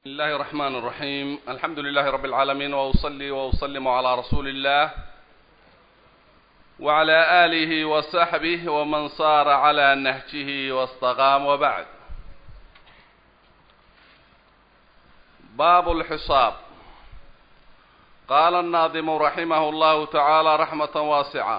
بسم الله الرحمن الرحيم الحمد لله رب العالمين وأصلي وأسلم على رسول الله وعلى آله وصحبه ومن صار على نهجه واستقام وبعد باب الحصاب قال الناظم رحمه الله تعالى رحمة واسعة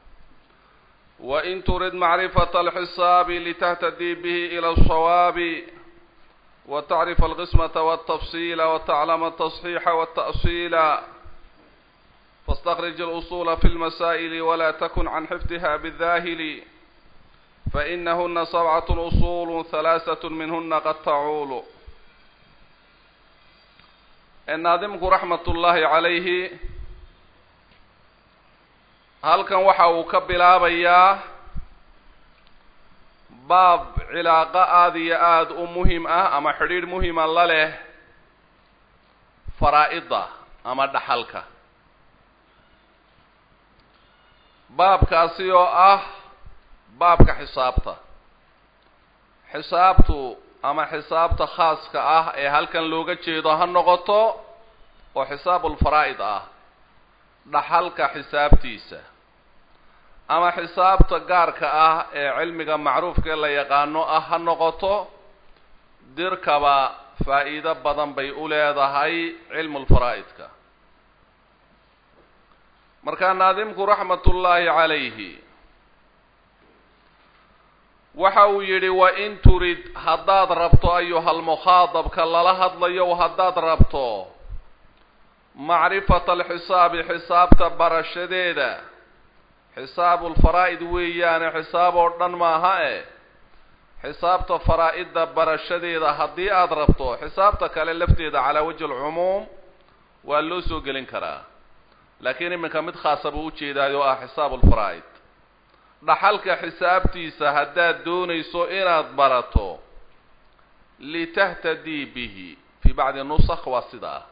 وإن ترد معرفة الحساب لتهتدي به إلى الصواب وتعرف القسمة والتفصيل وتعلم التصحيح والتأصيل فاستخرج الأصول في المسائل ولا تكن عن حفظها بالذاهل فإنهن سبعة أصول ثلاثة منهن قد تعول الناظمك رحمة الله عليه halkan waxa uu ka bilaabayaa baab cilaaqo aada iyo aada u muhim ah ama xidhiidh muhima la leh faraa-ida ama dhaxalka baabkaasi oo ah baabka xisaabta xisaabtu ama xisaabta khaaska ah ee halkan looga jeedo ha noqoto oo xisaabulfaraa'id ah dhaxalka xisaabtiisa ama xisaabta gaarka ah ee cilmiga macruufka ee la yaqaano ah ha noqoto dirkaba faa'iido badan bay u leedahay cilmulfaraa'idka markaa naadimku raxmatullaahi calayhi waxa uu yidhi wa in turid haddaad rabto ayuhalmukhaadabka lala hadlayo haddaad rabto macrifata alxisaabi xisaabta barashadeeda xisaabulfaraa'id weeyaane xisaab oo dhan maaha e xisaabta faraa-idda barashadeeda haddii aada rabto xisaabta kale lafteeda calaa wajhi alcumuum waa loo soo gelin karaa laakiin iminka mid khaasa buu ujeedaayo oo ah xisaabulfaraa'id dhaxalka xisaabtiisa haddaad doonayso inaad barato litahtadii bihi fii bacdi nusakh waa sida ah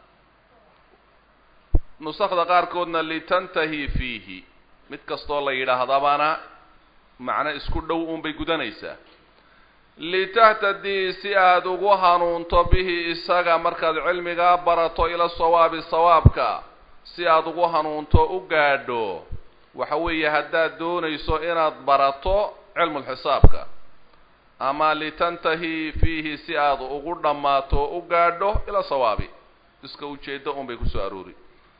nusakda qaarkoodna litantahi fiihi mid kastoo la yidhaahdabana macno isku dhow uunbay gudanaysaa litahtadii si aada ugu hanuunto bihi isaga markaad cilmigaa barato ila sawaabi sawaabka si aada ugu hanuunto u gaadho waxa weeye haddaad doonayso inaad barato cilmulxisaabka ama litantahi fiihi si aad ugu dhammaato u gaadho ila sawaabi iska ujeeddo unbay kusoo aroori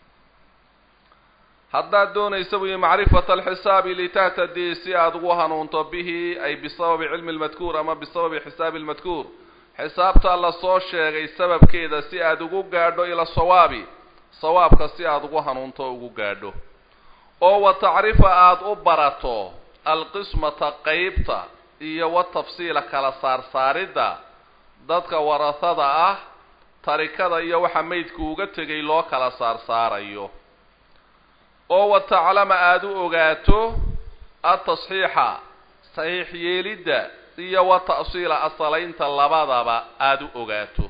haddaad doonaysa buyi macrifata alxisaabi litahtadii si aada ugu hanuunto bihi ay bisababi cilmi lmadkuur ama bisababi xisaabi lmadkuur xisaabta la soo sheegay sababkeeda si aada ugu gaadho ila sawaabi sawaabka si aada ugu hanuunto ugu gaadho oo wa tacrifa aada u barato alqismata qeybta iyo wa tafsiila kala saarsaaridda dadka warahada ah tarikada iyo waxa maydku uga tegay loo kala saarsaarayo oo wa taclama aada u ogaato atasxiixa saxiix yeelidda iyo wa ta'siila asalaynta labadaba aada u ogaato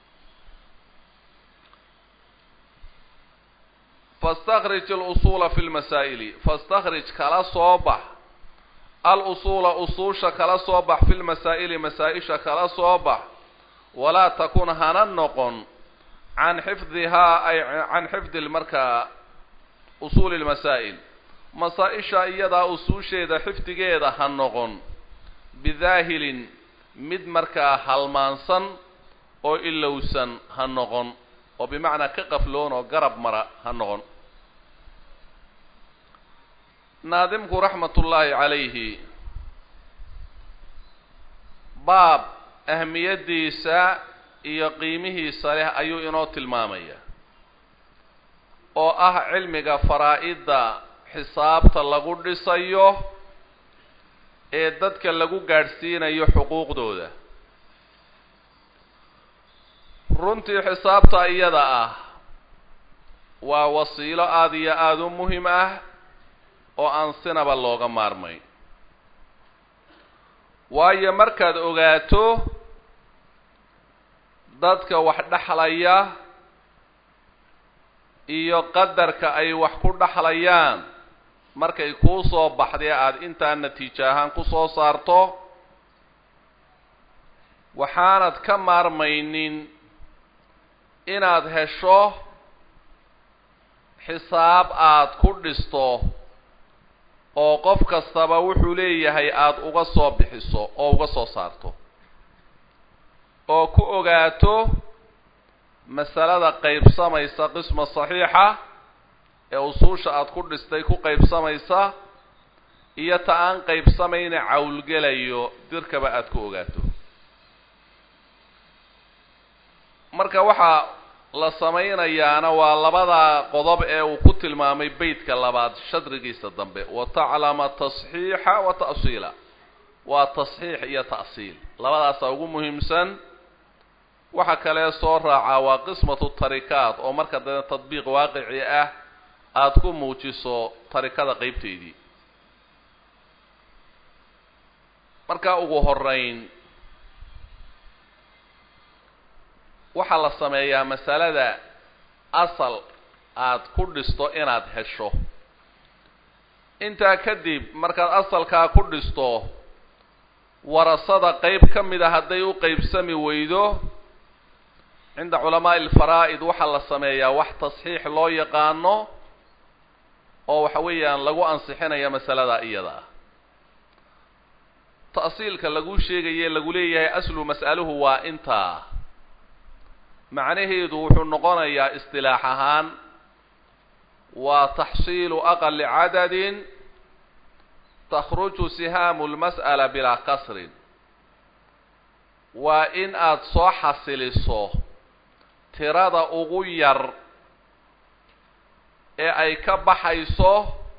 fastakrij alusuula fi lmasaa'ili fastakrij kala soo bax al-usuula usuusha kala soo bax fi lmasaa'ili masaa-isha kala soo bax walaa takun hana noqon can xifdihaa ay can xifdi markaa usuuli lmasaa'il masaa-isha iyadaa usuusheeda xifdigeeda ha noqon bidaahilin mid markaa halmaansan oo ilowsan ha noqon oo bimacnaa ka qafloon oo garab mara ha noqon naadimku raxmatullaahi calayhi baab ahmiyaddiisa iyo qiimihiisa leh ayuu inoo tilmaamaya oo ah cilmiga faraa-idda xisaabta lagu dhisayo ee dadka lagu gaadhsiinayo xuquuqdooda runtii xisaabta iyada ah waa wasiilo aada iyo aada u muhim ah oo aan sinaba looga maarmayn waayo markaad ogaato dadka wax dhexlaya iyo qadarka ay wax ku dhexlayaan markay kuu soo baxdee aada intaa natiijo ahaan ku soo saarto waxaanad ka maarmaynin inaad hesho xisaab aada ku dhisto oo qof kastaba wuxuu leeyahay aada uga soo bixiso oo uga soo saarto oo ku ogaato masalada qaybsamaysa qisma saxiixa ee usuusha aada ku dhistay ku qaybsamaysa iyo ta aan qaybsamayna cawlgelayo dirkaba aada ku ogaato marka waxaa la samaynayaana waa labada qodob ee uu ku tilmaamay beytka labaad shadrigiisa dambe wa taclama tasxiixa wa ta'siila waa tasxiix iyo ta'siil labadaasa ugu muhiimsan waxa kale soo raacaa waa qismatu tarikaat oo marka dee tadbiiq waaqici ah aada ku muujiso tarikada qeybteydii marka ugu horeyn waxaa la sameeyaa masalada asal aada ku dhisto inaad hesho intaa kadib markaad asalkaa ku dhisto warasada qeyb ka mid a hadday u qeybsami weydo cinda culamaa'i alfaraa'id waxaa la sameeyaa wax tasxiix loo yaqaano oo waxa weeyaan lagu ansixinaya masalada iyada ta'siilka lagu sheegaye lagu leeyahay aslu mas'aluhu waa intaa macnaheedu wuxuu noqonayaa istilaax ahaan waa taxsiilu aqali cadadin takhruju sihaamu lmas'ala bilaa kasrin waa in aada soo xasiliso tirada ugu yar ee ay ka baxayso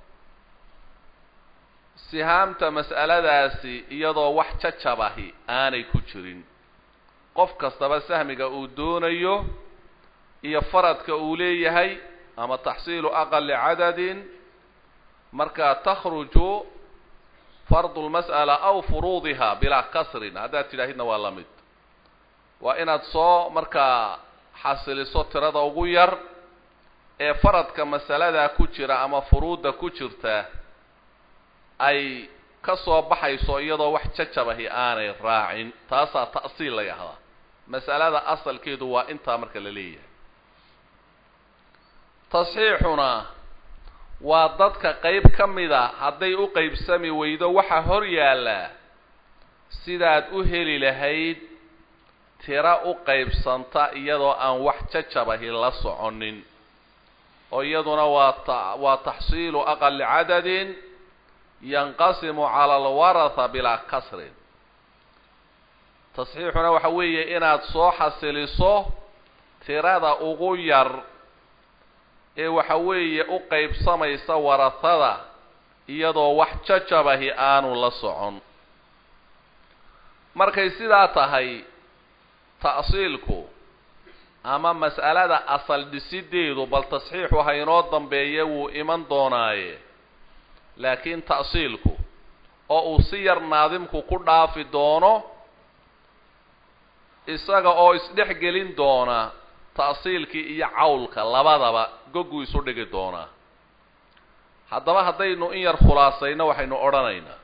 sihaamta mas'aladaasi iyadoo wax jajabahi aanay ku jirin qof kastaba sahmiga uu doonayo iyo faradka uu leeyahay ama taxsiilu aqali cadadin markaa takhruju fardu lmas'ala aw furuudiha bilaa kasrin haddaad tidhaahidna waa la mid waa inaad soo markaa xasiliso tirada ugu yar ee faradka masaladaa ku jira ama furuudda ku jirta ay ka soo baxayso iyadoo wax jajabahi aanay raacin taasaa ta'siil la yahdaa mas'alada asalkeedu waa intaa marka la leeyahay tasxiixuna waa dadka qeyb ka mida hadday u qeybsami weydo waxaa hor yaallaa sidaad u heli lahayd tira u qaybsanta iyadoo aan wax jajabahi la soconin oo iyaduna waa ta waa taxsiilu aqali cadadin yanqasimu cala alwaratha bilaa kasrin tasxiixuna waxa weeye inaad soo xasiliso tirada ugu yar ee waxa weeye u qaybsamaysa warahada iyadoo wax jajabahi aanu la socon markay sidaa tahay ta'siilku ama mas'alada asal dhisideedu bal tasxiixu ha inoo dambeeye wuu iman doonaaye laakiin ta'siilku oo uu si yar naadimku ku dhaafi doono isaga oo isdhex gelin doona ta'siilkii iyo cawlka labadaba gogguu isu dhigi doonaa haddaba haddaynu in yar khulaasayno waxaynu odhanaynaa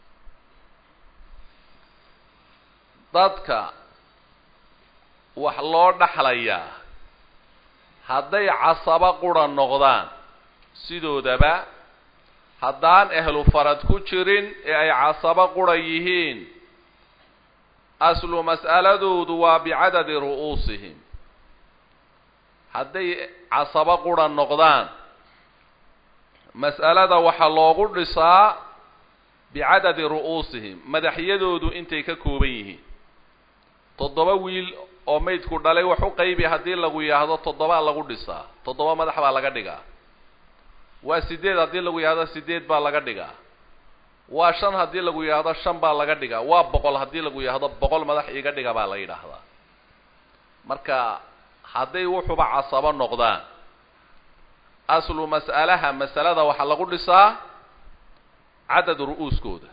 dadka wax loo dhaxlayaa hadday casabo qura noqdaan sidoodaba haddaan ehlu farad ku jirin ee ay casabo qura yihiin aslu mas'aladoodu waa bicadadi ru'uusihim hadday casabo qura noqdaan mas'alada waxaa loogu dhisaa bicadadi ru'uusihim madaxyadoodu intay ka kooban yihiin toddoba wiil oo maydku dhalay wax u qaybi haddii lagu yidhaahdo toddobaa lagu dhisaa toddoba madax baa laga dhigaa waa sideed haddii lagu yidhahdo sideed baa laga dhigaa waa shan haddii lagu yidhaahdo shan baa laga dhigaa waa boqol haddii lagu yidhaahdo boqol madax iga dhiga baa la yidhaahdaa marka hadday wuxuba casabo noqdaan aslu mas'alaha masalada waxaa lagu dhisaa cadad ru'uuskooda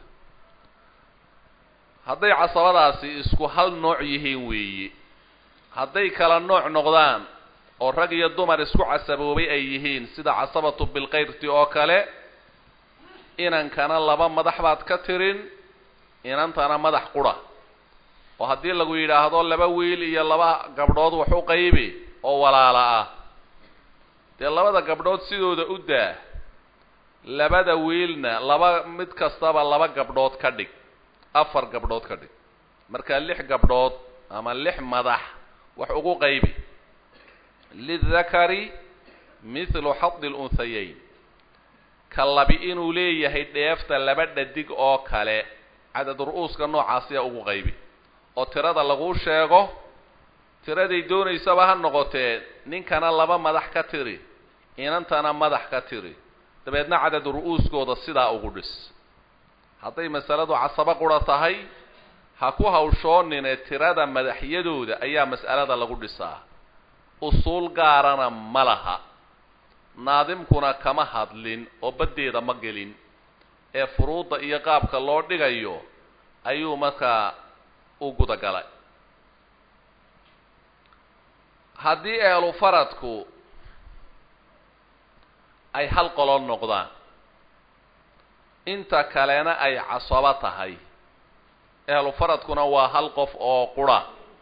hadday casabadaasi isku hal nooc yihiin weeye hadday kala nooc noqdaan oo rag iyo dumar isku casaboobay ay yihiin sida casabatu bilkayrti oo kale inankana laba madax baad ka tirin inantana madax qura oo haddii lagu yidhaahdo laba wiil iyo laba gabdhood wax u qaybi oo walaala ah dee labada gabdhood sidooda u daa labada wiilna laba mid kastaba laba gabdhood ka dhig afar gabdhood ka dhig marka lix gabdhood ama lix madax wax ugu qaybi lidakari mithlu xadi lunhayayn ka labi inuu leeyahay dheefta laba dhadig oo kale cadad ru-uuska noocaasiya ugu qaybi oo tirada laguu sheego tiraday doonaysaba ha noqotee ninkana laba madax ka tiri inantana madax ka tiri dabeedna cadad ru-uuskooda sidaa ugu dhis hadday masaladu casabo qura tahay ha ku hawshoonine tirada madaxyadooda ayaa mas'alada lagu dhisaa usuul gaarana ma laha naadimkuna kama hadlin oo baddeeda ma gelin ee furuudda iyo qaabka loo dhigayo ayuu markaa u gudagalay haddii ehlu faradku ay hal qolo noqdaan inta kalena ay casabo tahay ehlu faradkuna waa hal qof oo qura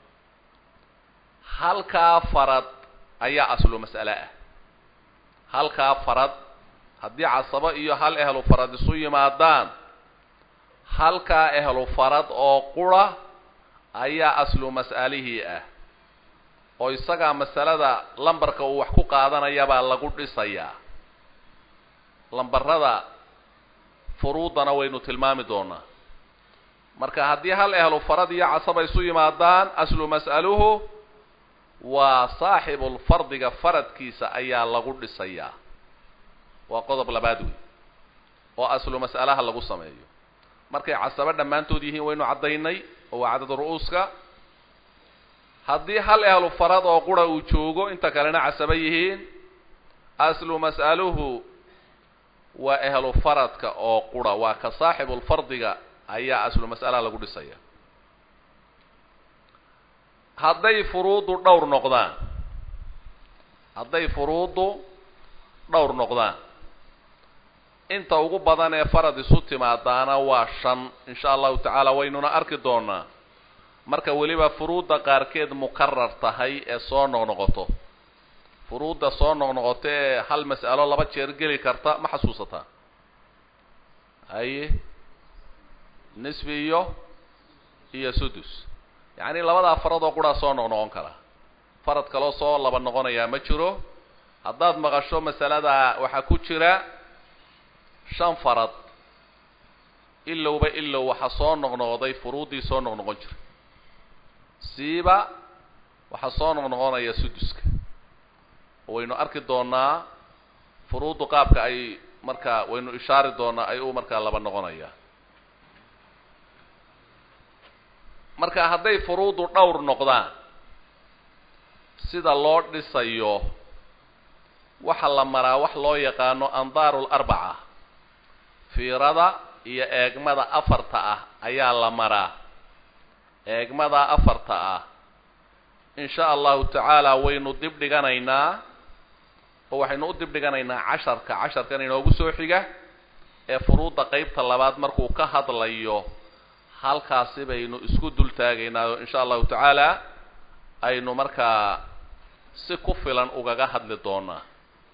halkaa farad ayaa aslu mas'ale ah halkaa farad haddii casabo iyo hal ehlu farad isu yimaadaan halkaa ehlu farad oo qura ayaa aslu mas'alihii ah oo isagaa masalada lambarka uu wax ku qaadanayabaa lagu dhisayaa lambarada furuudana waynu tilmaami doonaa marka haddii hal ehlu farad iyo casaba isu yimaadaan aslu mas'aluhu waa saaxibulfardiga faradkiisa ayaa lagu dhisayaa waa qodob labaad wey oo aslu mas'alaha lagu sameeyo markay casabo dhammaantood yihiin waynu caddaynay oo waa cadad ru-uuska haddii hal ehlu farad oo qura uu joogo inta kalena casabo yihiin aslu mas'aluhu waa ehlu faradka oo qura waa ka saaxibulfardiga ayaa aslu mas'alaha lagu dhisaya hadday furuuddu dhowr noqdaan hadday furuuddu dhowr noqdaan inta ugu badan ee farad isu timaadaana waa shan insha allahu tacaala waynuna arki doonaa marka weliba furuudda qaarkeed mukarar tahay ee soo noqnoqoto furuudda soo noqnoqoto ee hal mas'alo laba jeer geli karta ma xasuusataa haye nisbi iyo iyo sudus yacni labadaa farad oo quraa soo noqnoqon kara farad kaloo soo laba noqonayaa ma jiro haddaad maqasho masalada waxaa ku jira shan farad ilowba ilow waxaa soo noqnoqday furuuddii soo noqnoqon jira siiba waxaa soo noqnoqonaya suduska waynu arki doonaa furuuddu qaabka ay markaa waynu ishaari doonaa ay u markaa laba noqonaya marka hadday furuuddu dhowr noqdaan sida loo dhisayo waxa la maraa wax loo yaqaano andaaru larbaca fiirada iyo eegmada afarta ah ayaa la maraa eegmada afarta ah in sha allahu tacaala waynu dib dhiganaynaa oo waxaynu u dib dhiganaynaa casharka casharkan inoogu soo xiga ee furuudda qeybta labaad markuu ka hadlayo halkaasi baynu isku dul taagaynaa oo in sha allahu tacaala aynu markaa si ku filan ugaga hadli doonaa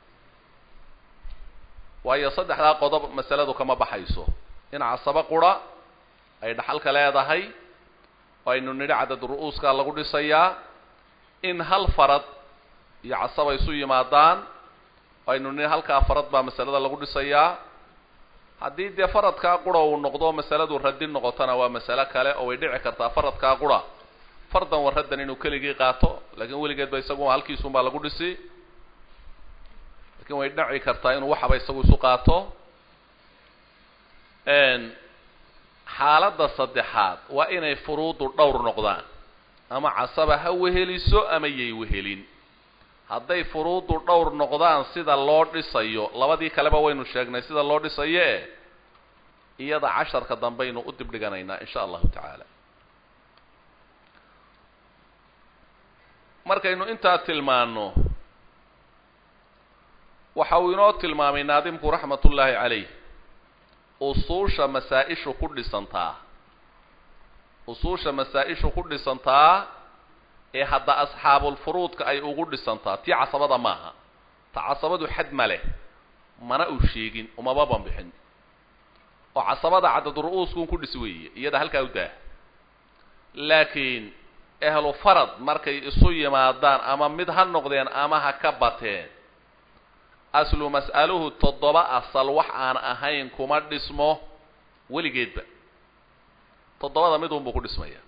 waayo saddexdaa qodob masaladu kama baxayso in casabo qura ay dhaxalka leedahay oo aynu nidhi cadad ru-uuskaa lagu dhisayaa in hal farad iyo casaba isu yimaadaan oo aynu nidhi halkaa farad baa masalada lagu dhisayaa haddii dee faradkaa qura uu noqdo masaladu radin noqotona waa masalo kale oo way dhici kartaa faradkaa qura fardan waraddan inuu keligii qaato laakiin weligeed ba isagu halkiisunbaa lagu dhisi lakin way dhaci kartaa inuu waxaba isagu isu qaato xaaladda saddexaad waa inay furuuddu dhowr noqdaan ama casaba ha weheliso ama yay wehelin hadday furuuddu dhowr noqdaan sida loo dhisayo labadii kaleba waynu sheegnay sida loo dhisayo e iyada casharka dambaynu u dib dhiganaynaa in sha allahu tacaala markaynu intaa tilmaano waxa uu inoo tilmaamay naadimku raxmat ullaahi calayh usuusha masaa-ishu ku dhisantaa usuusha masaa-ishu ku dhisantaa ee hadda asxaabulfuruudka ay ugu dhisantaa tii casabada maaha ta casabadu xad ma leh mana uu sheegin umaba banbixin oo casabada cadad ru-uuskuun ku dhis weeye iyada halkaa u daah laakiin ehlu farad markay isu yimaadaan ama mid ha noqdeen ama ha ka bateen aslu mas'aluhu toddoba asal wax aan ahayn kuma dhismo weligeedba toddobada mid unbuu ku dhismaya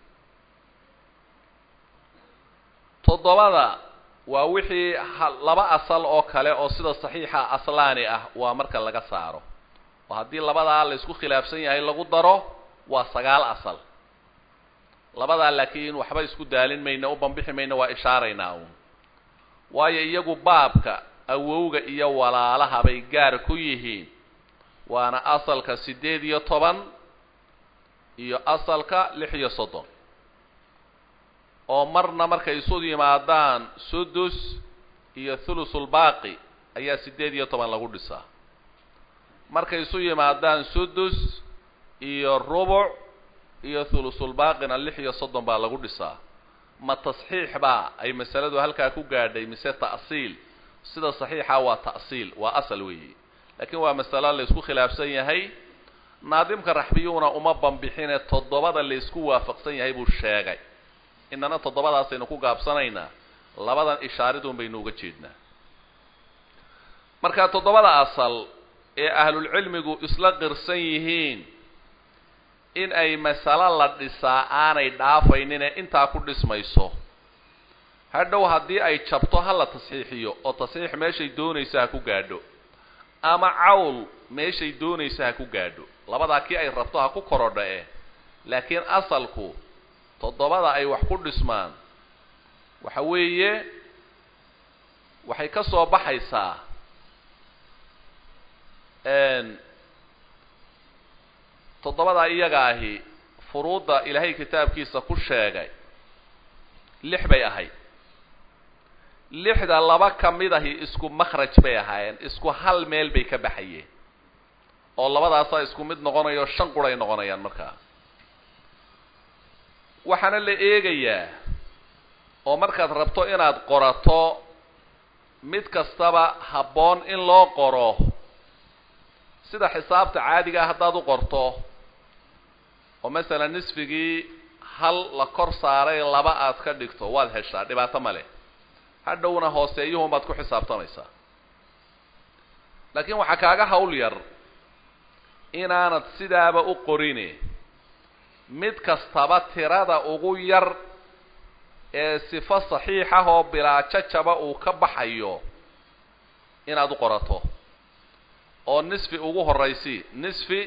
toddobada waa wixii laba asal oo kale oo sida saxiixa aslaani ah waa marka laga saaro oo haddii labadaa la isku khilaafsan yahay lagu daro waa sagaal asal labadaa laakiin waxba isku daalin mayna u bambixi mayna waa ishaaraynaa uun waayo iyagu baabka awowga iyo walaalaha bay gaar ku yihiin waana asalka siddeed iyo toban iyo asalka lix iyo soddon oo marna markay isu yimaadaan sudus iyo thulusulbaaqi ayaa siddeed iyo toban lagu dhisaa markay isu yimaadaan sudus iyo rubuc iyo thulusulbaaqina lix iyo soddon baa lagu dhisaa ma tasxiix baa ay masaladu halkaa ku gaadhay mise ta'siil sida saxiixa waa ta'siil waa asal weeye laakiin waa masalo la isku khilaafsan yahay naadimka raxbiyuuna uma bambixine toddobada la isku waafaqsan yahay buu sheegay inana toddobadaasaynu ku gaabsanaynaa labadan ishaaridun baynu uga jeednaa marka toddobada asal ee ahlulcilmigu isla qirsan yihiin in ay masalo la dhisaa aanay dhaafaynin ee intaa ku dhismayso hadhow haddii ay jabto ha la tasxiixiyo oo tasxiix meeshay doonaysa ha ku gaadho ama cawl meeshay doonaysa ha ku gaadho labadaa kii ay rabto ha ku korodha eh laakiin asalku toddobada ay wax ku dhismaan waxa weeye waxay ka soo baxaysaa toddobadaa iyaga ahi furuudda ilaahay kitaabkiisa ku sheegay lix bay ahayd lixda laba ka mid ahi isku makhraj bay ahaayeen isku hal meel bay ka baxayeen oo labadaasaa isku mid noqonayo shan quray noqonayaan markaa waxaana la eegayaa oo markaad rabto inaad qorato mid kastaba habboon in loo qoro sida xisaabta caadigaa haddaad u qorto oo masalan nisfigii hal la kor saaray laba aad ka dhigto waad heshaa dhibaato ma leh hadhowna hooseeyuhun baad ku xisaabtamaysaa laakiin waxaa kaaga hawl yar inaanad sidaaba u qorine mid kastaba tirada ugu yar ee sifo saxiix ah oo bilaajajaba uu ka baxayo inaad u qorato oo nisfi ugu horraysi nisfi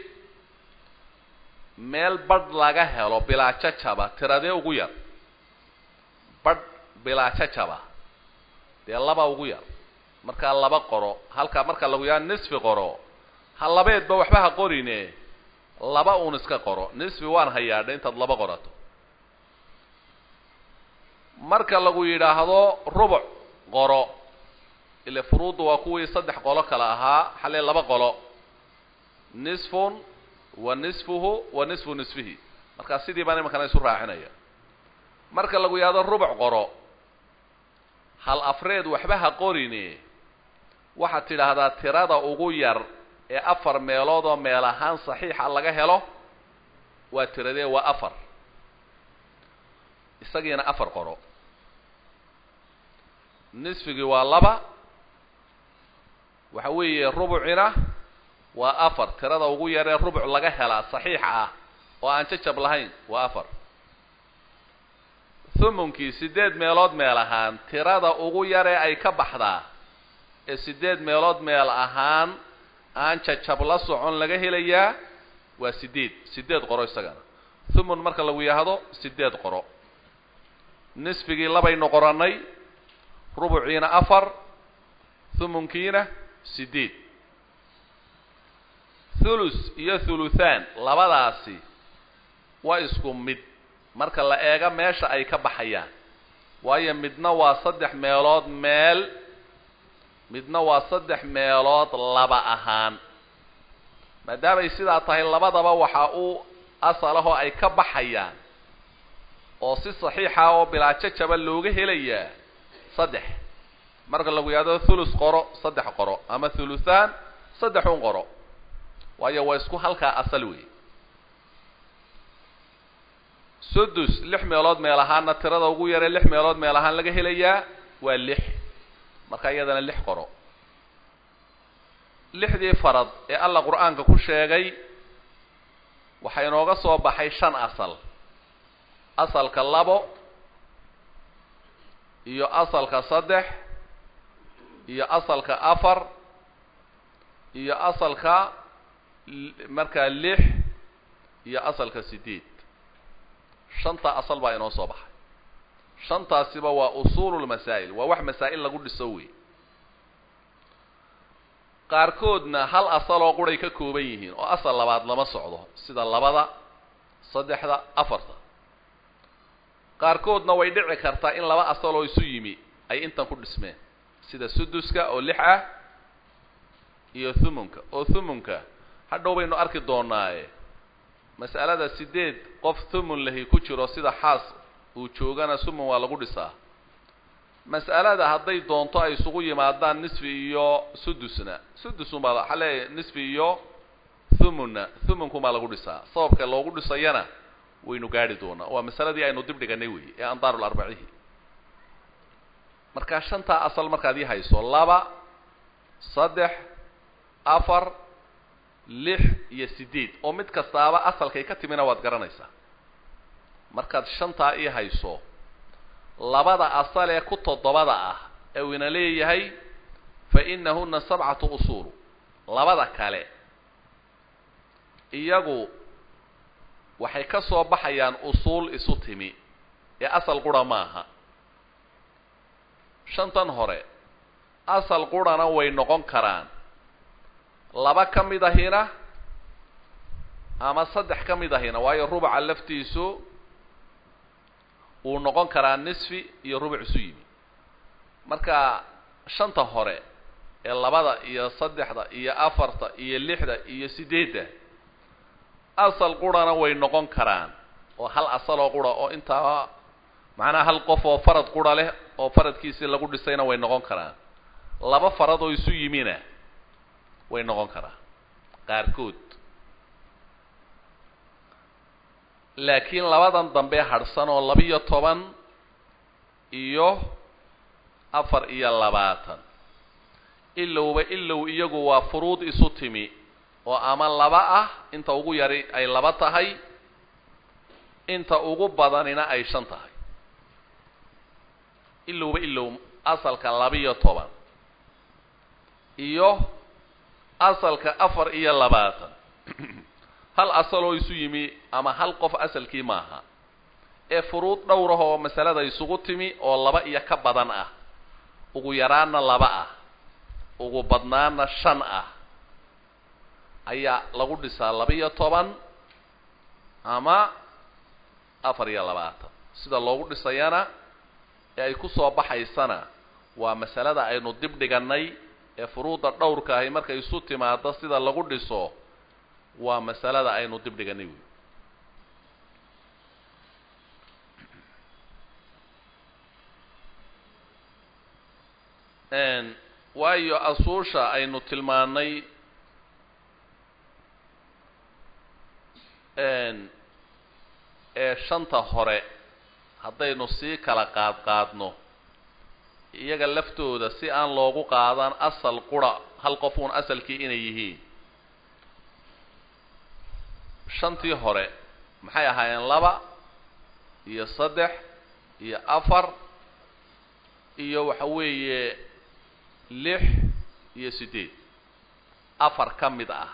meel badh laga helo bilaajajaba tiradee ugu yar badh bilaajajaba dee laba ugu yar markaa laba qoro halkaa marka lagu yaa nisfi qoro ha labeedba waxba ha qorine laba uun iska qoro nisfi waan hayaadha intaad laba qorato marka lagu yidhaahdo rubuc qoro ile furuuddu waa kuwii saddex qolo kale ahaa xalee laba qolo nisfun wa nisfuhu wa nisfu nisfihi markaa sidii baan imankana isu raacinaya marka lagu yidhahdo rubuc qoro hal afreed waxba ha qorine waxaad tidhaahdaa tirada ugu yar ee afar meelood oo meel ahaan saxiixa laga helo waa tiradee waa afar isagiina afar qoro nisfigii waa laba waxa weeye rubucina waa afar tirada ugu yaree rubuc laga helaa saxiixa ah oo aan jajab lahayn waa afar thumunkii siddeed meelood meel ahaan tirada ugu yaree ay ka baxdaa ee siddeed meelood meel ahaan aan jajab la socon laga helayaa waa siddeed siddeed qoro isagana thumun marka lagu yidhaahdo siddeed qoro nisfigii labaynu qorannay rubuciina afar thumunkiina siddeed thulus iyo thuluthaan labadaasi waa isku mid marka la eego meesha ay ka baxayaan waayo midna waa saddex meelood meel midna waa saddex meelood laba ahaan maadaamay sidaa tahay labadaba waxaa u asal ahoo ay ka baxayaan oo si saxiixa oo bilaajo jaba looga helayaa saddex marka lagu yidhahdo thulus qoro saddex qoro ama thuluthaan saddexun qoro waayo waa isku halkaa asal wey sudus lix meelood meel ahaanna tirada ugu yaree lix meelood meel ahaan laga helayaa waa lix marka iyadana lix qoro lixdii farad ee alla qur-aanka ku sheegay waxaa inooga soo baxay shan asal asalka labo iyo asalka saddex iyo asalka afar iyo asalka markaa lix iyo asalka sideed shantaa asal baa inoo soo baxay shantaasiba waa usuululmasaa'il waa wax masaa'il lagu dhiso wey qaarkoodna hal asaloo quray ka kooban yihiin oo asal labaad lama socdo sida labada saddexda afarta qaarkoodna way dhici kartaa in laba asaloo isu yimi ay intan ku dhismeen sida suduska oo lix ah iyo thumunka oo thumunka hadhow baynu arki doonaaye mas'alada sideed qof thumun lahi ku jiro sida xaas uu joogana thumun waa lagu dhisaa mas'alada hadday doonto ay isugu yimaadaan nisfi iyo sudusna sudusunbaa waxaa leeyahay nisfi iyo thumunna thumunkumaa lagu dhisaa sababka loogu dhisayana waynu gaadhi doonaa waa masaladii aynu dib dhiganay wey ee andaarul arbacihi markaa shantaa asal markaad ii hayso laba saddex afar lix iyo sideed oo mid kastaaba asalkay ka timina waad garanaysaa markaad shantaa ii hayso labada asal ee ku toddobada ah ee uu ina leeyahay fa inahuna sabcatu usuul labada kale iyagu waxay ka soo baxayaan usuul isu timi ee asal qura maaha shantan hore asal qurana way noqon karaan laba ka mid ahina ama saddex ka mid ahina waayo rubuca laftiisu wuu noqon karaa nisfi iyo rubuc isu yimi marka shanta hore ee labada iyo saddexda iyo afarta iyo lixda iyo sideedda asal qurana way noqon karaan oo hal asaloo qura oo intaa macnaha hal qof oo farad qura leh oo faradkiisii lagu dhisayna way noqon karaan laba farad oo isu yimina way noqon karaan qaarkood laakiin labadan dambe hadhsan oo labiyo toban iyo afar iyo labaatan ilowba ilow iyagu waa furuud isu timi oo ama laba ah inta ugu yari ay laba tahay inta ugu badanina ay shan tahay ilowba ilow asalka labiyo toban iyo asalka afar iyo labaatan hal asaloo isu yimi ama hal qof asalkii maaha ee furuud dhowrah oo masalada isugu timi oo laba iyo ka badan ah ugu yaraanna laba ah ugu badnaana shan ah ayaa lagu dhisaa laba-iyo toban ama afar iyo labaatan sida loogu dhisayana ee ay ku soo baxaysana waa masalada aynu dib dhigannay ee furuudda dhowrka ahi markay isu timaado sida lagu dhiso waa masalada aynu dib dhiganay wey waayo asuusha aynu tilmaanay ee shanta hore haddaynu sii kala qaad qaadno iyaga laftooda si aan loogu qaadan asal qura hal qofuun asalkii inay yihiin shantii hore maxay ahaayeen laba iyo saddex iyo afar iyo waxa weeye lix iyo siddeed afar ka mid ah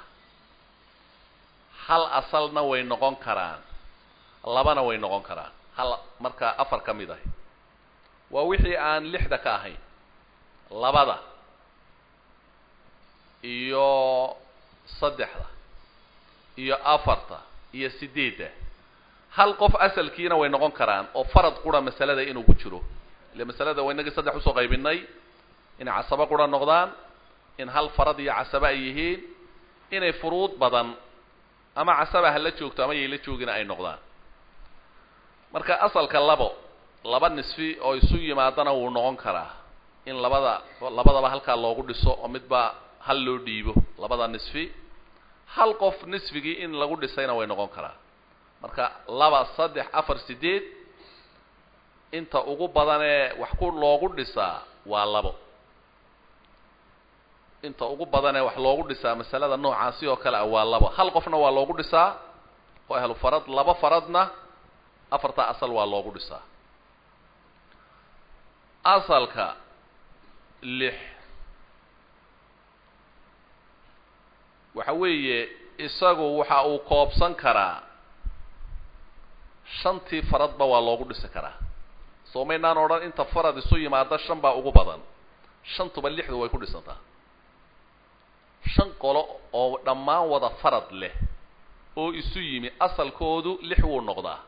hal asalna way noqon karaan labana way noqon karaan hal markaa afar ka mid ahi waa wixii aan lixda ka ahayn labada iyo saddexda iyo afarta iyo sideedda hal qof asalkiina way noqon karaan oo farad qura masalada inuu ku jiro ile masalada waa inagii saddex usoo qaybinay inay casabo qura noqdaan in hal farad iyo casabo ay yihiin inay furuud badan ama casaba hala joogto ama yayla joogina ay noqdaan marka asalka labo laba nisfi oo isu yimaadana wuu noqon karaa in labada labadaba halkaa loogu dhiso oo midba hal loo dhiibo labada nisfi hal qof nisfigii in lagu dhisayna way noqon karaa marka laba saddex afar sideed inta ugu badanee wax ku loogu dhisaa waa labo inta ugu badanee wax loogu dhisaa masalada noocaasi oo kale ah waa labo hal qofna waa loogu dhisaa oo ahlu farad laba faradna afartaa asal waa loogu dhisaa asalka lix waxa weeye isagu waxa uu koobsan karaa shantii faradba waa loogu dhisi karaa soo maynaan odhan inta farad isu yimaada shan baa ugu badan shantuba lixdu way ku dhisantaa shan qolo oo dhammaan wada farad leh oo isu yimi asalkoodu lix wuu noqdaa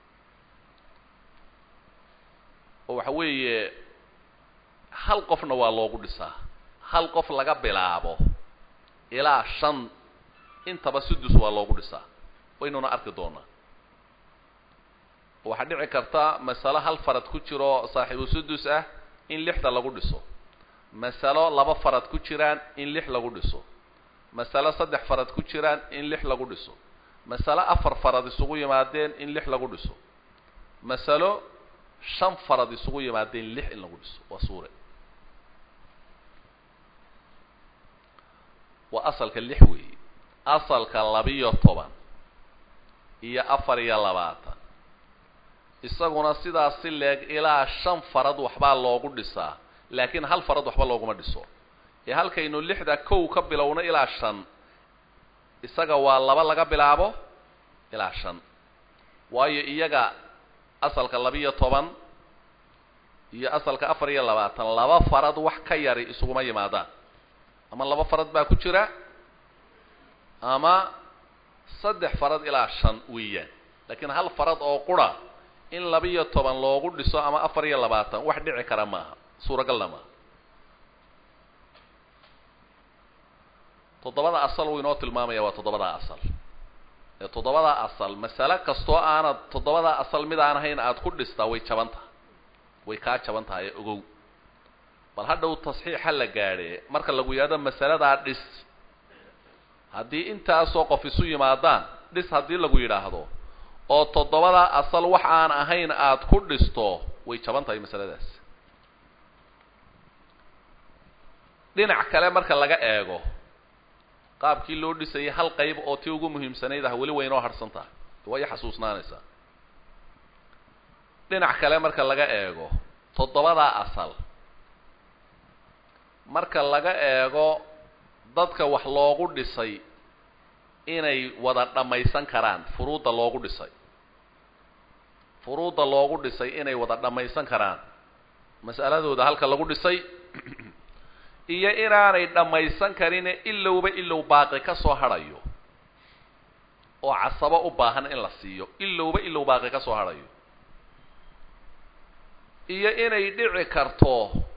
oo waxa weeye hal qofna waa loogu dhisaa hal qof laga bilaabo ilaa shan intaba sudus waa loogu dhisaa waynuna arki doonaa waxaa dhici karta masalo hal farad ku jiro saaxiibu sudus ah in lixda lagu dhiso masalo laba farad ku jiraan in lix lagu dhiso masalo saddex farad ku jiraan in lix lagu dhiso masalo afar farad isugu yimaadeen in lix lagu dhiso masalo shan farad isugu yimaadeen lix in lagu dhiso waa suure waa asalka lix weeye asalka labiyo toban iyo afar iyo labaatan isaguna sidaas si leeg ilaa shan farad waxbaa loogu dhisaa laakiin hal farad waxba looguma dhiso ee halkaynu lixda kow ka bilowno ilaa shan isaga waa laba laga bilaabo ilaa shan waayo iyaga asalka labiyo toban iyo asalka afar iyo labaatan laba farad wax ka yari isuguma yimaadaan ama laba farad baa ku jira ama saddex farad ilaa shan weeyaan laakiin hal farad oo qura in labiyo toban loogu dhiso ama afar iyo labaatan wax dhici kara maaha suuragalna maaha toddobada asal wuu inoo tilmaamaya waa toddobadaa asal ee toddobadaa asal masale kastoo aanad toddobadaa asal mid aan ahayn aada ku dhistaa way jaban tahay way kaa jaban tahay ee ogow bal hadhow tasxiixa la gaadhe marka lagu yidhahdo masaladaa dhis haddii intaasoo qof isu yimaadaan dhis haddii lagu yidhaahdo oo toddobadaa asal wax aan ahayn aada ku dhisto way jaban tahay masaladaas dhinac kale marka laga eego qaabkii loo dhisayay hal qayb oo tii ugu muhiimsanayd ah weli way inoo harhsan tahay way xasuusnaanaysaa dhinac kale marka laga eego toddobadaa asal marka laga eego dadka wax loogu dhisay inay wada dhammaysan karaan furuudda loogu dhisay furuudda loogu dhisay inay wada dhammaysan karaan mas'aladooda halka lagu dhisay iyo inaanay dhammaysan karine ilowba ilow baaqi ka soo hadhayo oo casabo u baahan in la siiyo ilowba ilow baaqi ka soo hadhayo iyo inay dhici karto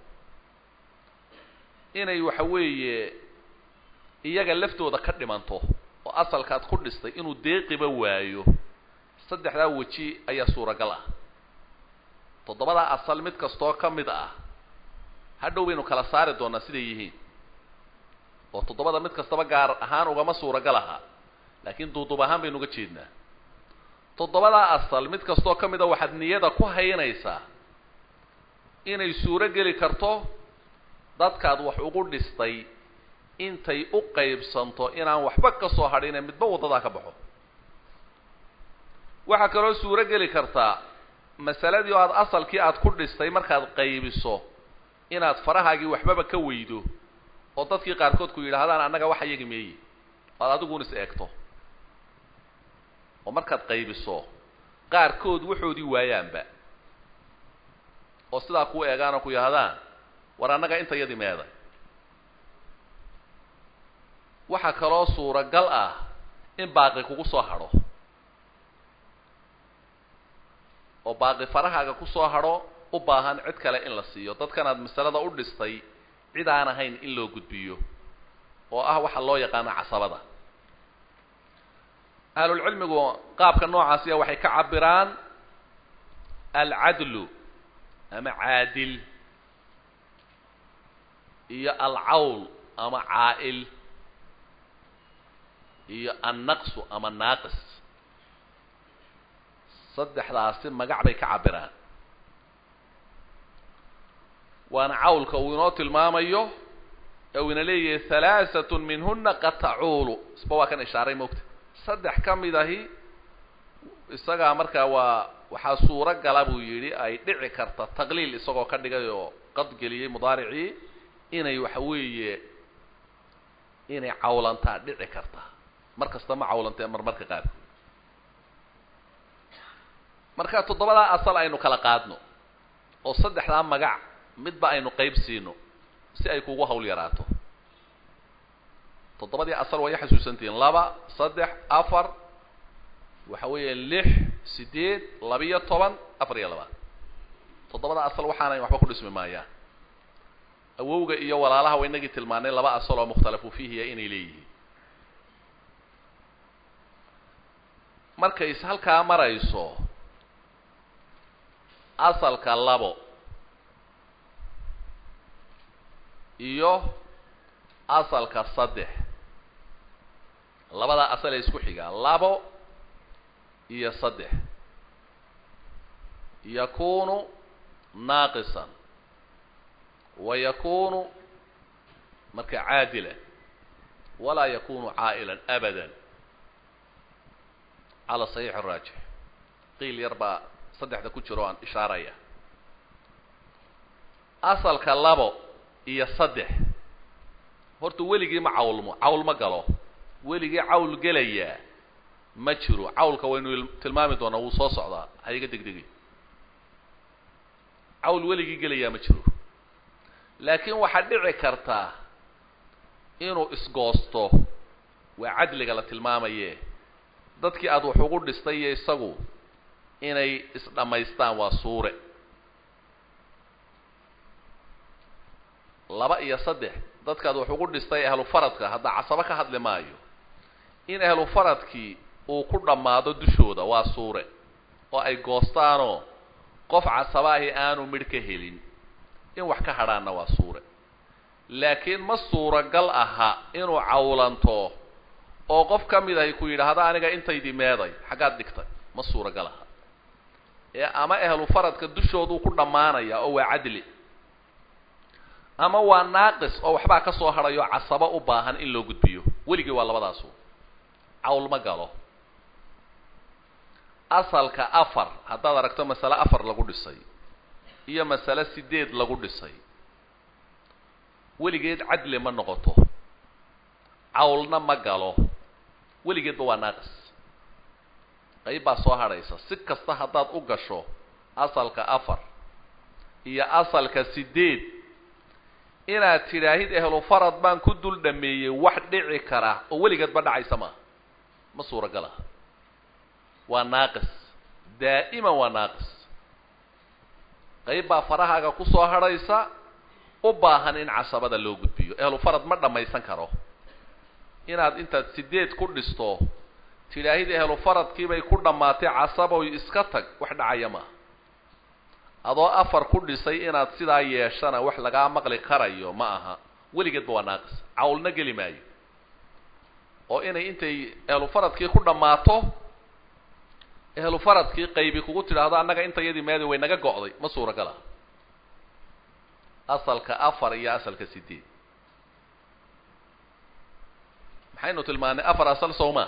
inay waxa weeye iyaga laftooda ka dhimanto oo asalkaad ku dhistay inuu deeqiba waayo saddexdaa weji ayaa suuragal ah toddobadaa asal mid kastoo ka mid ah hadhow baynu kala saari doonaa siday yihiin oo toddobada mid kastaba gaar ahaan ugama suuragal aha laakiin duuduub ahaan baynu uga jeednaa toddobadaa asal mid kastoo ka mid a waxaad niyada ku haynaysaa inay suuro geli karto dadkaad wax ugu dhistay intay u qaybsanto inaan waxba ka soo hadhine midba waddadaa ka baxo waxaa kaloo suuro geli kartaa masaladii oo aada asalkii aada ku dhistay markaad qaybiso inaad farahaagii waxbaba ka weydo oo dadkii qaarkood ku yidhaahdaan annaga waxa yagi meeye oad adiguun is eegto oo markaad qaybiso qaarkood waxoodii waayaanba oo sidaa kuu eegaan oo ku yidhahdaan war annaga inta yadii meeday waxaa kaloo suuragal ah in baaqi kugu soo hadho oo baaqi farahaaga ku soo hadho u baahan cid kale in la siiyo dadkanaad masalada u dhistay cid aan ahayn in loo gudbiyo oo ah waxa loo yaqaano casabada ahlulcilmigu qaabka noocaasiya waxay ka cabiraan alcadlu ama caadil iyo alcawl ama caa'il iyo annaqsu ama naaqis saddexdaasi magac bay ka cabiraan waana cawlka uu inoo tilmaamayo ee uu ina leeyahay halaahatun minhuna qad tacuulu isba waa kan ishaaray moogta saddex ka mid ahi isagaa markaa waa waxaa suuro gala buu yidhi ay dhici karta taqliil isagoo ka dhigay oo qad geliyey mudaaricii inay waxa weeye inay cawlantaa dhici karta mar kasta ma cawlantee marmarka qaarkood marka toddobadaa asal aynu kala qaadno oo saddexdaa magac midba aynu qayb siino si ay kugu hawl yaraato toddobadii asal waa ya xasuusantihiin laba saddex afar waxa weeye lix sideed labiyo toban afar iyo labaad toddobada asal waxaanay waxba ku dhismi maayaan awowga iyo walaalaha wa inagii tilmaanay laba asal oo mukhtalafu fiihiya inay leeyihiin markay is halkaa marayso asalka labo iyo asalka saddex labada asal ee isku xigaa labo iyo saddex yakunu naaqisan wa yakunu marka caadilan walaa yakunu caa'ilan abadan cala saxiix araajix qiil yar baa saddexda ku jiro aan ishaaraya asalka labo iyo saddex horta weligii ma cawlmo cawl ma galo weligii cawl gelayaa ma jiro cawlka waynu tilmaami doonaa wuu soo socdaa ha iga degdegi cawl weligii gelayaa ma jiro laakiin waxaa dhici kartaa inuu isgoosto waa cadliga la tilmaamaye dadkii aada wax ugu dhistay iyo isagu inay isdhammaystaan waa suure laba iyo saddex dadkaad wax ugu dhistay ahlu faradka hadda casabo ka hadli maayo in ahlu faradkii uu ku dhammaado dushooda waa suure oo ay goostaanoo qof casaba ahi aanu midh ka helin in wax ka hadhaanna waa suure laakiin ma suuragal aha inuu cawlanto oo qof ka mid ahi ku yidhaahdo aniga intaydii meeday xaggaad dhigtay ma suuragal aha ee ama ahlu faradka dushooduu ku dhammaanaya oo waa cadli ama waa naaqis oo waxbaa ka soo hadhayo casabo u baahan in loo gudbiyo weligii waa labadaasu cawl ma galo asalka afar haddaad aragto masale afar lagu dhisay iyo masale sideed lagu dhisay weligeed cadli ma noqoto cawlna ma galo weligeedba waa naaqis qayb baa soo hadhaysa si kasta haddaad u gasho asalka afar iyo asalka sideed inaad tidhaahid ehlu farad baan ku dul dhameeyey wax dhici kara oo weligeedba dhacaysa maaha ma suuragal aha waa naaqis daa'iman waa naaqis qayb baa farahaaga ku soo hadhaysa u baahan in casabada loo gudbiyo ehlu farad ma dhammaysan karo inaad intaad sideed ku dhisto tidhaahid ehlu faradkiibay ku dhammaatay casaboy iska tag wax dhacaya maaha adoo afar ku dhisay inaad sidaa yeeshana wax lagaa maqli karayo ma aha weligeedba waa naaqis cawlna geli maayo oo inay intay ehlu faradkii ku dhammaato ehlu faradkii qaybi kugu tidhaahdo annaga intayadii meedi way naga go'day ma suuragal ah asalka afar iyo asalka sideed maxaynu tilmaanay afar asal sowmaa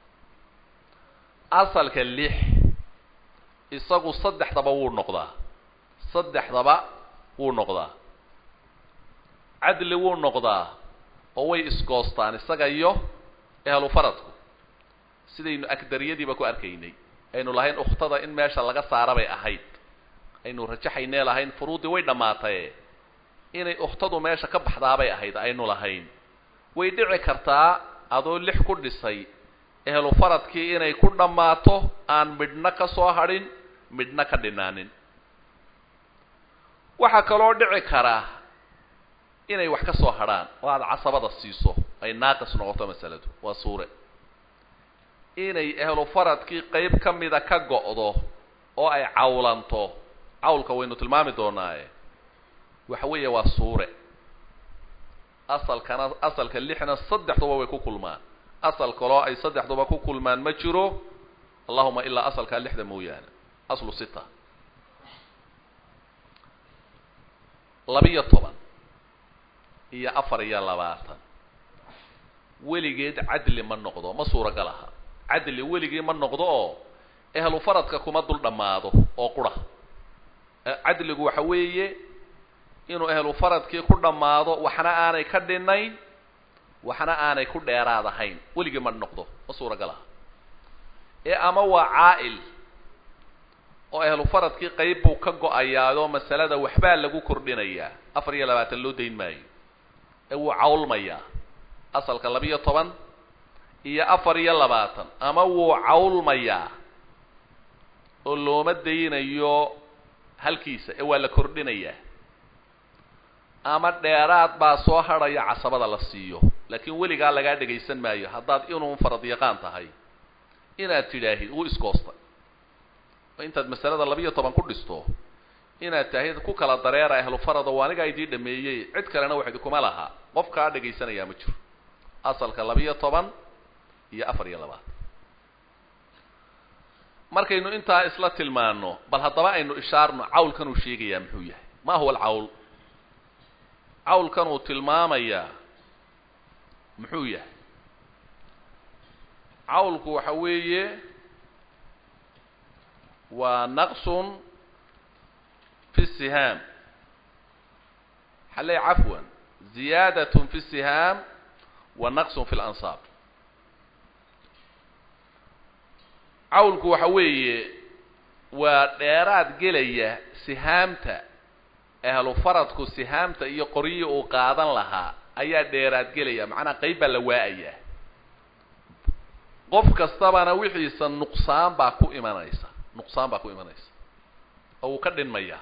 asalka lix isagu saddexdaba wuu noqdaa saddexdaba wuu noqdaa cadli wuu noqdaa oo way isgoostaan isaga iyo ehlu faradku sidaynu agdariyadiiba ku arkaynay aynu lahayn ukhtada in meesha laga saara bay ahayd aynu rajaxaynee lahayn furuuddii way dhammaataye inay ukhtadu meesha ka baxdaabay ahayd aynu lahayn way dhici kartaa adoo lix ku dhisay ehlu faradkii inay ku dhammaato aan midhna ka soo hadhin midhna ka dhinaanin waxaa kaloo dhici karaa inay wax ka soo hadhaan oo aada casabada siiso ay naaqis noqoto masaladu waa suure inay ehlu faradkii qayb ka mida ka go'do oo ay cawlanto cawlka waynu tilmaami doonaaye waxa weeye waa suure asalkana asalka lixna saddexduba way ku kulmaan asal kaloo ay saddexduba ku kulmaan ma jiro allahuma ilaa asalkaa lixda mooyaane aslu sita labiyo toban iyo afar iyo labaatan weligeed cadli ma noqdo ma suuragal aha cadli weligii ma noqdo oo ehlu faradka kuma dul dhammaado oo qura cadligu waxa weeye inuu ehlu faradkii ku dhammaado waxna aanay ka dhinayn waxna aanay ku dheeraad ahayn weligii ma noqdo ma suuragal aha ee ama waa caa'il oo ehlu faradkii qayb buu ka go-ayaayoo masalada waxbaa lagu kordhinayaa afar iyo labaatan loo dayn maayo ee wuu cawlmayaa asalka labiyo toban iyo afar iyo labaatan ama wuu cawlmayaa oo looma daynayo halkiisa ee waa la kordhinayaa ama dheeraad baa soo hadhaya casabada la siiyo laakiin weligaa lagaa dhegaysan maayo haddaad inuun farad yaqaan tahay inaad tidhaahid wuu iskoostay oo intaad masalada labiyo toban ku dhisto inaad tahid ku kala dareera ahlu farada waa anigaa idii dhameeyey cid kalena wax idikuma laha qof kaa dhegaysanayaa ma jiro asalka labiyo toban iyo afar iyo labaatan markaynu intaa isla tilmaano bal haddaba aynu ishaarno cawlkan uu sheegayaa muxuu yahay ma huwa alcawl cawlkan uu tilmaamayaa muxuu yahay cawlku waxa weeye waa naqsun fi sihaam xaley cafwan ziyaadatun fi sihaam wa naqsun fi lansaab cawlku waxa weeye waa dheeraad gelaya sihaamta ahlu faradku sihaamta iyo qoryihii uu qaadan lahaa ayaa dheeraad gelaya macnaha qayb baa la waa-ayaa qof kastabana wixiisa nuqsaan baa ku imanaysa nuqsaan baa ku imanaysa oo uu ka dhinmayaa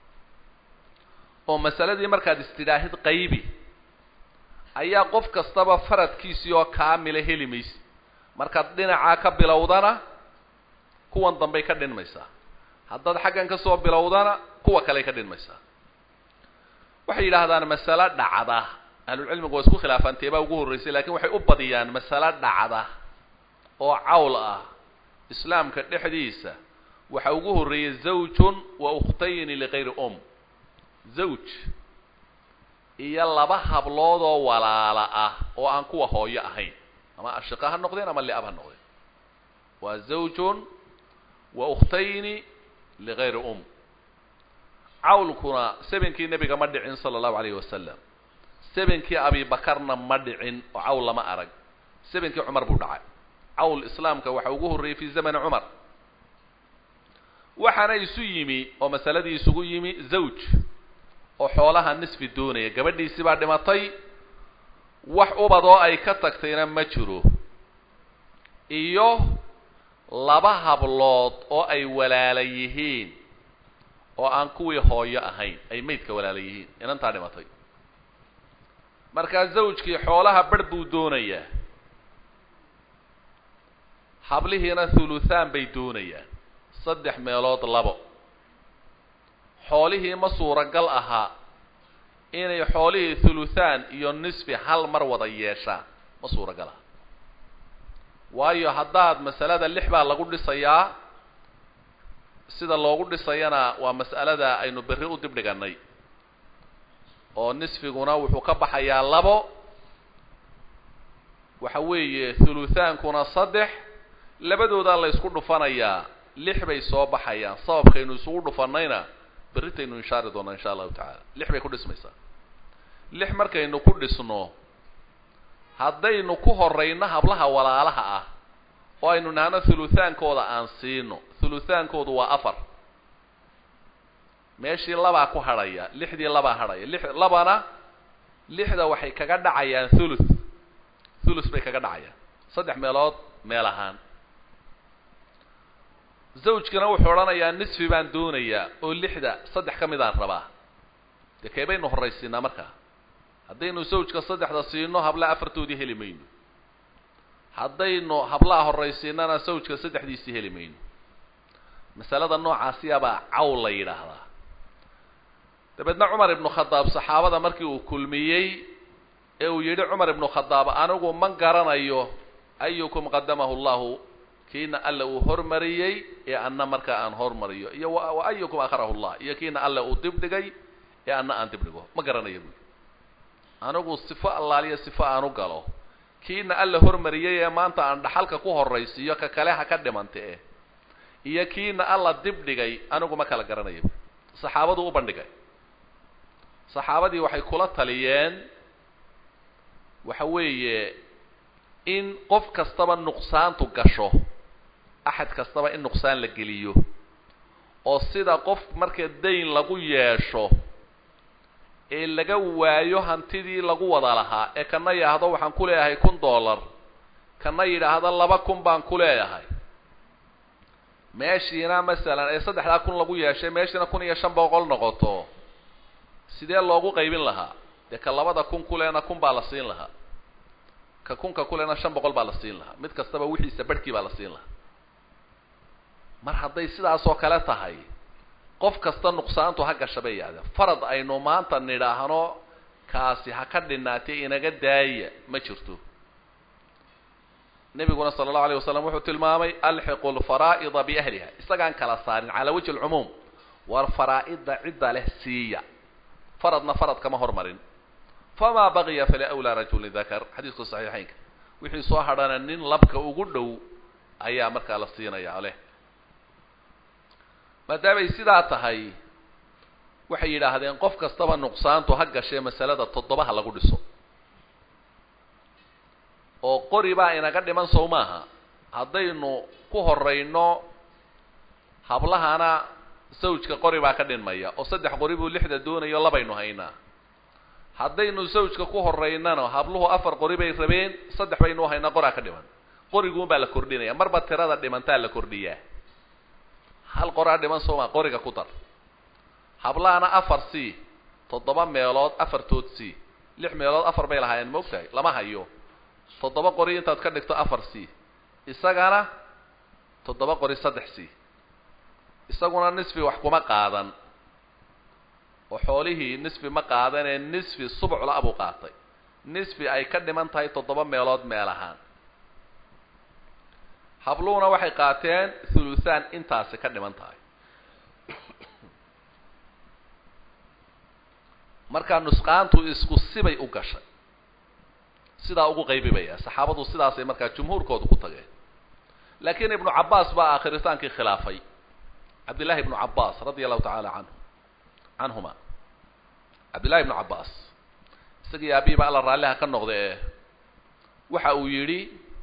oo masaladii markaad istidhaahid qaybi ayaa qof kastaba faradkiisii oo kaamila heli maysa markaad dhinacaa ka bilowdana kuwan dambey ka dhinmaysaa haddaad xaggan ka soo bilowdana kuwa kaley ka dhinmaysaa waxay yidhaahdaan masalo dhacda ahlulcilmigu waa isku khilaafaan teebaa ugu horreysay lakiin waxay u badiyaan masalo dhacda oo cawl ah islaamka dhexdiisa waxa ugu horreeyey zawjun wa ukhtayni ligayri um zawj iyo laba hablood oo walaala ah oo aan kuwa hooyo ahayn ama ashiqa ha noqdeen ama liab ha noqdeen waa zawjun wa ukhtayni ligayri um cawlkuna sebenkii nebiga ma dhicin sala allahu alayhi wasalam sebenkii abibakarna ma dhicin oo cawl lama arag sebenkii cumar buu dhacay cawl islaamka waxa ugu horreeyey fi zamani cumar waxaana isu yimi oo masaladii isugu yimi zawj oo xoolaha nisfi doonaya gabadhiisii baa dhimatay wax ubad oo ay ka tagtayna ma jiro iyo laba hablood oo ay walaala yihiin oo aan kuwii hooyo ahayn ay maydka walaala yihiin inantaa dhimatay markaa zawjkii xoolaha barh buu doonayaa hablihiina thuluthaan bay doonayaan saddex meelood labo xoolihii ma suuragal ahaa inay xoolihii thuluthaan iyo nisfi hal mar wada yeeshaan ma suuragal aha waayo haddaad masalada lix baa lagu dhisayaa sida loogu dhisayana waa mas'alada aynu berri u dib dhigannay oo nisfiguna wuxuu ka baxayaa labo waxa weeye thuluthaankuna saddex labadoodaa la ysku dhufanayaa lix bay soo baxayaan sababkaynu isugu dhufannayna berritaynu inshaari doonaa insha allahu tacaala lix bay ku dhismaysaa lix markaynu ku dhisno haddaynu ku horrayno hablaha walaalaha ah oo aynu nahno thuluthaankooda aan siino thuluthaankoodu waa afar meeshii labaa ku hadhaya lixdii labaa hadhaya lix labana lixda waxay kaga dhacayaan thuluth thuluth bay kaga dhacayaan saddex meelood meel ahaan zawjkana wuxuu odhanayaa nisfi baan doonayaa oo lixda saddex ka midaan rabaa dee kee baynu horraysiinaa markaa haddaynu zawjka saddexda siino hablaha afartoodii heli mayno haddaynu hablaha horraysiinana zawjka saddexdiisii heli mayno masalada noocaasiyabaa cawl la yidhaahdaa dabeedna cumar ibnu khadaab saxaabada markii uu kulmiyey ee uu yidhi cumar ibnu khadaab anigu ma garanayo ayukum qadamahu llahu kiina alle uu hormariyey ee anna markaa aan hormariyo iyo wa ayukum akharahu llah iyo kiina alle uu dibdhigay ee anna aan dibdhigo ma garanayo buui anigu sifo allaaliyo sifo aan u galo kiina alle hormariyey ee maanta aan dhaxalka ku horraysiiyo ka kale ha ka dhimanta eh iyo kiina alla dibdhigay anigu ma kala garanayo buui saxaabadu u bandhigay saxaabadii waxay kula taliyeen waxa weeye in qof kastaba nuqsaantu gasho axad kastaba in nuqsaan la geliyo oo sida qof marka dayn lagu yeesho ee laga waayo hantidii lagu wada lahaa ee kana yidhaahdo waxaan ku leeyahay kun dollar kana yidhaahdo laba kun baan ku leeyahay meeshiina masalan ee saddexdaa kun lagu yeeshay meeshiina kun iyo shan boqol noqoto sidee loogu qaybin lahaa dee ka labada kun kulena kun baa la siin lahaa ka kunka kulena shan boqol baa la siin lahaa mid kastaba wixiisa barhkii baa la siin lahaa mar hadday sidaasoo kale tahay qof kasta nuqsaantu ha gasha bay yidhahdeen farad aynu maanta nidhaahno kaasi ha ka dhinaatay inaga daaya ma jirto nebiguna sala allahu alayh wasalam wuxuu tilmaamay alxiqu lfaraa'ida biahliha isagaan kala saarin calaa wajhi alcumuum war faraa-ida cidda leh siiya faradna farad kama hormarin famaa baqiya faliawlaa rajulin dakar xadiisku saxiixaynka wixii soo hadhana nin labka ugu dhow ayaa markaa la siinayaa leh maadaamay sidaa tahay waxay yidhaahdeen qof kastaba nuqsaantu ha gashee masalada toddobaha lagu dhiso oo qori baa inaga dhiman sow maaha haddaynu ku horayno hablahana sawjka qori baa ka dhinmaya oo saddex qori buu lixda doonayo labaynu haynaa haddaynu sawjka ku horaynano habluhu afar qori bay rabeen saddex baynu haynaa qoraa ka dhiman qoriguun baa la kordhinaya marba tirada dhimantaa la kordhiyaa hal qoraa dhiman sooma qoriga ku dar hablahana afar c toddoba meelood afartood c lix meelood afar bay lahaayeen ma ogtahay lama hayo toddoba qori intaad ka dhigto afar c isagana toddoba qori saddex c isaguna nisfi wax kuma qaadan oo xoolihii nisfi ma qaadanee nisfi subcla abuu qaatay nisfi ay ka dhiman tahay toddoba meelood meel ahaan habluhuna waxay qaateen thuluthaan intaasi ka dhiman tahay markaa nusqaantu isku sibay u gashay sidaa ugu qaybibaya saxaabadu sidaasay markaa jumhuurkoodu ku tageen laakiin ibnu cabbaas baa aakhritaankii khilaafay cabdillahi ibnu cabbaas radia allahu tacaala canhu canhuma cabdillahi ibnu cabbaas isagii aabihiiba alla raalliha ka noqda ee waxa uu yidhi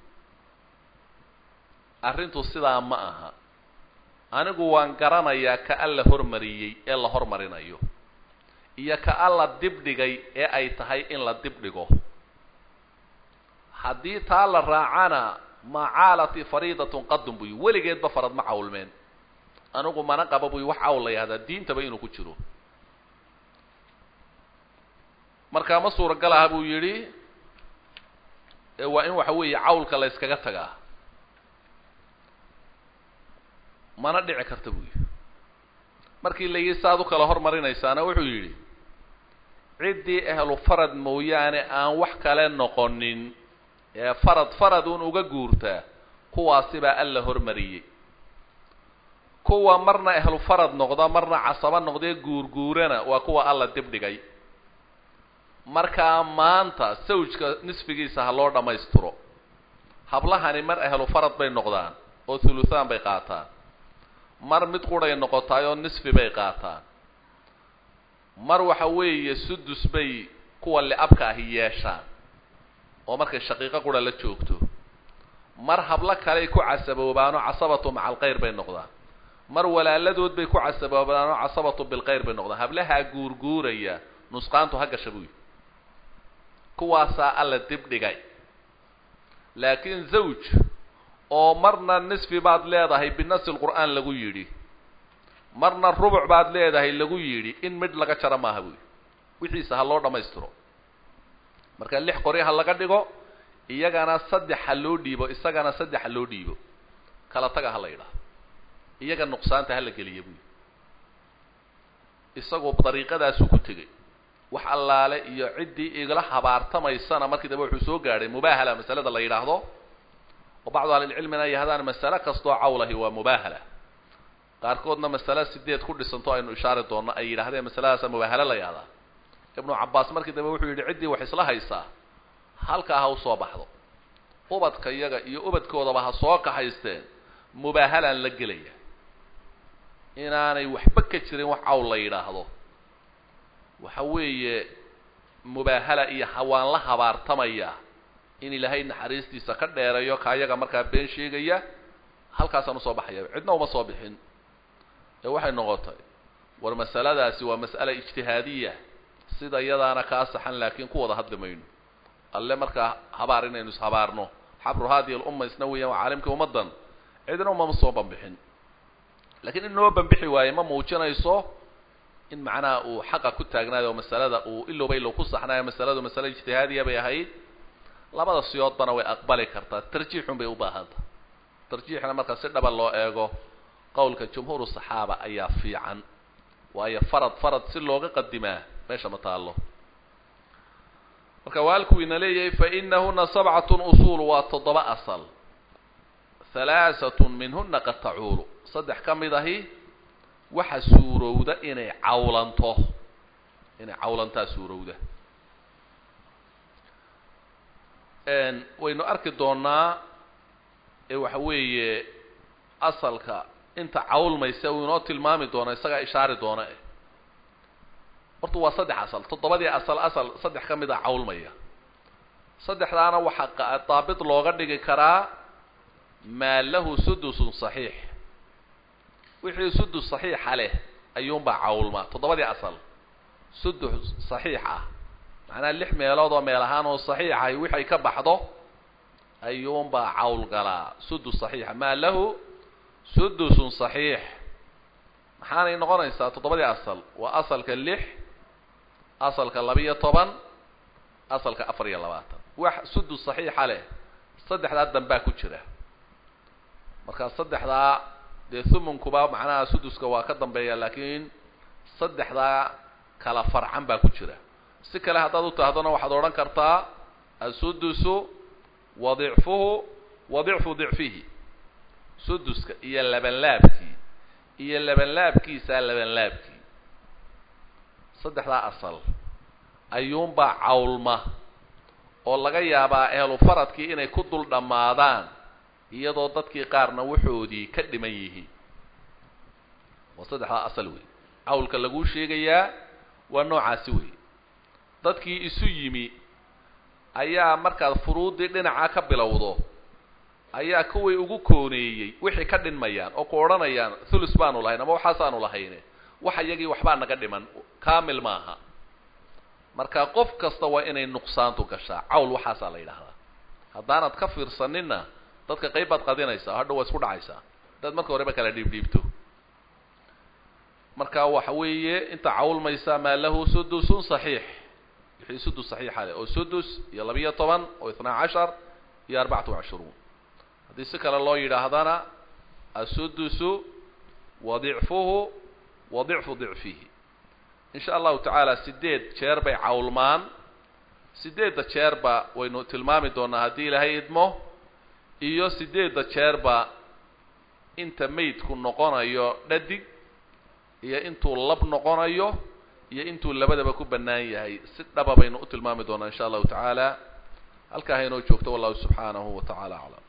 arrintu sidaa ma aha anigu waan garanayaa ka alla hormariyey ee la hormarinayo iyo ka alla dibdhigay ee ay tahay in la dibdhigo haddii taa la raacana macaalati fariidatun qadun buy weligeedba farad ma cawlmeen anigu mana qaba buy wax cawl la yahdaa diintaba inuu ku jiro markaa ma suuragal aha buu yidhi ee waa in waxa weeye cawlka la yskaga tagaa mana dhici karta buu yidhi markii la yidhi saaad u kala hormarinaysaana wuxuu yidhi ciddii ahlu farad mooyaane aan wax kale noqonin ee farad farad uun uga guurtaa kuwaasi baa alla hormariyey kuwa marna ahlu farad noqda marna casabo noqdee guurguurana waa kuwa alla dibdhigay markaa maanta sawjka nisfigiisa ha loo dhammaystiro hablahani mar ahlu farad bay noqdaan oo thuluthaan bay qaataan mar mid quray noqotaay oo nisfi bay qaataan mar waxa weeye sudus bay kuwa li-abka ahi yeeshaan oo markay shaqiiqo qura la joogto mar hablo kaley ku casaboobaanoo casabatu maca alkhayr bay noqdaan mar walaaladood bay ku casaboobaanoo casabatu bilkhayr bay noqdaan hablahaa guurguuraya nusqaantu ha gasha buuyi kuwaasaa alla dibdhigay laakiin zawj oo marna nisfi baad leedahay binasi lqur'aan lagu yidhi marna rubuc baad leedahay lagu yidhi in midh laga jaro maaha buuyi wixiisa ha loo dhammaystiro marka lix qori ha laga dhigo iyagana saddex ha loo dhiibo isagana saddex ha loo dhiibo kala taga ha la yidhaah iyaga nuqsaanta hala geliya buyi isagoo dariiqadaasuu ku tegey wax allaale iyo ciddii igala habaartamaysana markii dambe wuxuu soo gaadhay mubaahala masalada la yidhaahdo oo bacdu ahlilcilmina ay yahdaan masale kastoo cawlahi waa mubaahala qaarkoodna masale sideed ku dhisanto aynu ishaari doonno ay yidhahdeen masaladaasa mubaahalo la yahdaa ibnu cabbaas markii dambe wuxuu yidhi ciddii wax isla haysaa halkaa ha usoo baxdo ubadka iyaga iyo ubadkoodaba ha soo kaxaysteen mubaahalaan la gelaya inaanay waxba ka jirin wax cawl la yidhaahdo waxa weeye mubaahala iyo hawaan la habaartamaya in ilaahay naxariistiisa ka dheerayo ka ayaga markaa been sheegaya halkaasaan usoo baxaya cidna uma soo bixin ee waxay noqotay war masaladaasi waa mas'ala ijtihaadiya sida iyadaana kaa saxan laakiin ku wada hadli mayno alle markaa habaar inaynu ishabaarno xabru haadihi alumma isna weeyaan waa caalimkii ummaddan cidna umama soo banbixin lakiin in noo banbixi waaye ma muujinayso in macnaha uu xaqa ku taagnaayo oo masalada uu ilowba ilow ku saxnaayo masaladu masale ijtihaadiya bay ahayd labada siyoodbana way aqbali kartaa tarjiixun bay u baahanta tarjiixna marka si dhaba loo eego qowlka jumhuuru saxaaba ayaa fiican waayo farad farad si looga qadimaa meesha ma taallo marka waalkuu ina leeyahay fainahuna sabcatun usuul waa toddoba asal halaasatun minhuna qad tacuulu saddex ka mid ahi waxa suurowda inay cawlanto inay cawlantaa suurowda waynu arki doonaa ee waxa weeye asalka inta cawlmaysa uu inoo tilmaami doono isagaa ishaari doona eh horta waa saddex asal toddobadii asal asal saddex ka mid a cawlmaya saddexdaana waxaa daabit looga dhigi karaa maa lahu sudusun saxiix wixii sudus saxiixa leh ayuunbaa cawlmaa toddobadii asal sudus saxiix ah macnaha lix meelood oo meel ahaan oo saxiixahay wixay ka baxdo ayuunbaa cawl galaa sudus saxiixa maa lahu sudusun saxiix maxaanay noqonaysaa toddobadii asal waa asalka lix asalka laba-iyo toban asalka afar iyo labaatan wax sudus saxiixa leh saddexdaa dambaa ku jira marka saddexdaa dee thumunkuba macnaha suduska waa ka dambeeya laakiin saddexdaa kala farcan baa ku jira si kale haddaad u tahdona waxaad odhan kartaa asudusu wa dicfuhu wa dicfu dicfihi suduska iyo labanlaabkii iyo labanlaabkiisa labanlaabkii saddexdaa asal ayuunbaa cawlma oo laga yaabaa ehlu faradkii inay ku dul dhammaadaan iyadoo dadkii qaarna waxoodii ka dhiman yihiin waa saddexdaa asal wey cawlka laguu sheegayaa waa noocaasi wey dadkii isu yimi ayaa markaad furuuddii dhinaca ka bilowdo ayaa kuway ugu kooneeyey wixii ka dhinmayaan oo ku odhanayaan thulus baanu lahayn ama waxaasaanu lahayne wax iyagii waxbaa naga dhiman kaamil maaha marka qof kasta waa inay nuqsaantu gashaa cawl waxaasaa la yidhaahdaa haddaanad ka fiirsaninna dadka qayb baad qadinaysaa hadha waa isku dhacaysaa haddaad marka horeba kala dhiibdhiibto marka waxa weeye inta cawlmaysa maa lahu sudusun saxiix wixii sudus saxiixa leh oo sudus iyo labiyo toban oo itnaa cashar iyo arbacatu cashruun haddii si kale loo yidhaahdana asudusu wa dicfuhu wa dicfu dicfihi in sha allahu tacaala sideed jeer bay cawlmaan sideedda jeerba waynu tilmaami doonaa haddii ilaahay idmo iyo sideedda jeerba inta maydku noqonayo dhadig iyo intuu lab noqonayo iyo intuu labadaba ku bannaan yahay si dhaba baynu u tilmaami doonaa in sha allahu tacaala halkaa haynoo joogto wallahu subxaanahu wa tacaala aclam